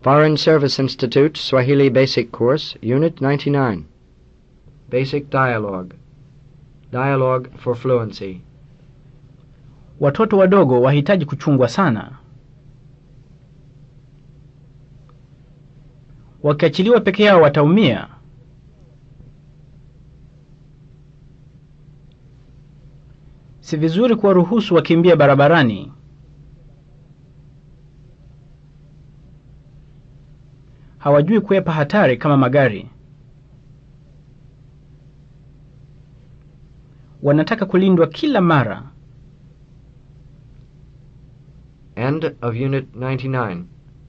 Foreign Service Institute Swahili Basic Course, Unit 99. Basic Dialogue. Dialogue for Fluency. Watoto wadogo wahitaji kuchungwa sana. Wakiachiliwa peke yao wataumia. Si vizuri kuwaruhusu wakimbie barabarani. Hawajui kuepa hatari kama magari. Wanataka kulindwa kila mara. End of Unit 99.